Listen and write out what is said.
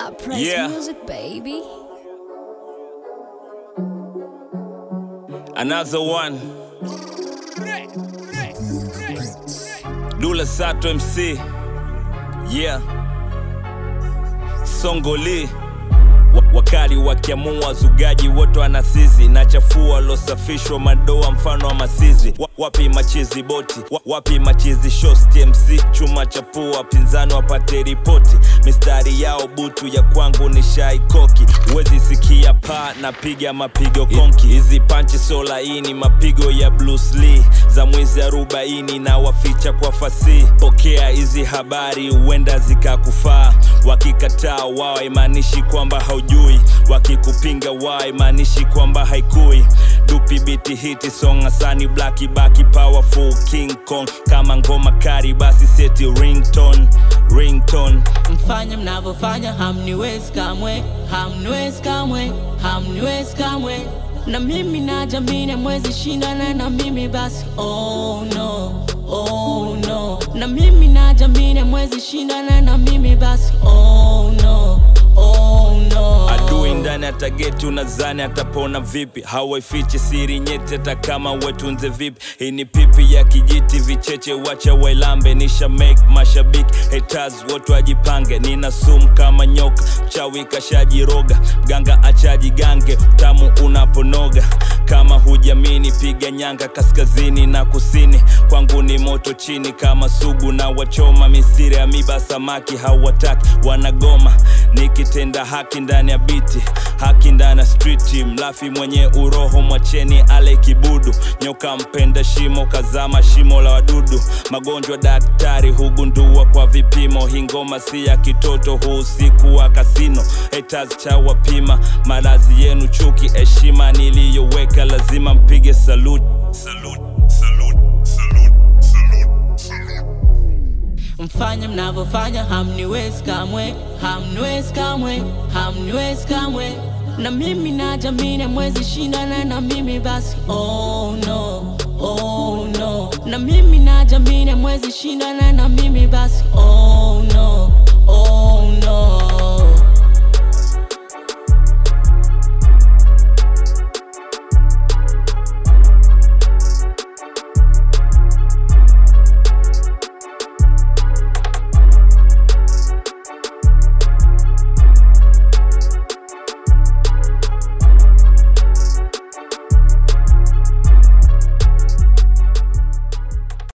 Press Yeah. music, baby. Another one. Dula Sato MC. Yeah. Songoli. Wa- Wakali wakiamua wazugaji wote wanasizi na chafua walosafishwa madoa mfano wa masizi Wa- wapi machizi boti Wa- wapi machizi shows TMC chuma cha pua wapinzani wapate ripoti mistari yao butu ya kwangu ni shaikoki huwezi sikia paa napiga mapigo konki hizi panchi so laini mapigo ya Bruce Lee za mwizi arobaini na waficha kwa fasihi pokea hizi habari huenda zikakufaa wakikataa wao imaanishi kwamba haujui wakikupinga wao imaanishi kwamba haikui dupi biti hiti song asani blaki baki powerful king kong kama ngoma kari basi seti ringtone ringtone mfanye mnavyofanya hamniwezi kamwe hamniwezi kamwe hamniwezi kamwe na mimi na jamini mwezi shindana na mimi basi oh no oh no na mimi na jamini mwezi shindana na mimi basi oh no oh no adui ndani ya tageti unazani atapona vipi hawaifichi siri nyeti hata kama wetunze vipi hii ni pipi ya kijiti vicheche wacha wailambe nisha make mashabiki haters wote wajipange nina sumu kama nyoka chawi kashajiroga mganga achaji gange utamu unaponoga kama hujamini piga nyanga kaskazini na kusini kwangu ni moto chini kama sugu na wachoma misiri ya miba samaki hawataki wanagoma nikitenda haki ndani ya biti haki ndani ya striti mlafi mwenye uroho mwacheni ale kibudu nyoka mpenda shimo kazama shimo la wadudu magonjwa daktari hugundua kwa vipimo hii ngoma si ya kitoto huu usiku wa kasino haters cha wapima malazi yenu chuki heshima niliyoweka lazima mpige salute salute salute salute salute mfanye mnavyofanya hamniwezi kamwe hamniwezi kamwe hamniwezi kamwe na mimi na jamini mwezi shindana na mimi basi oh no oh no na mimi na jamini mwezi shindana na mimi basi oh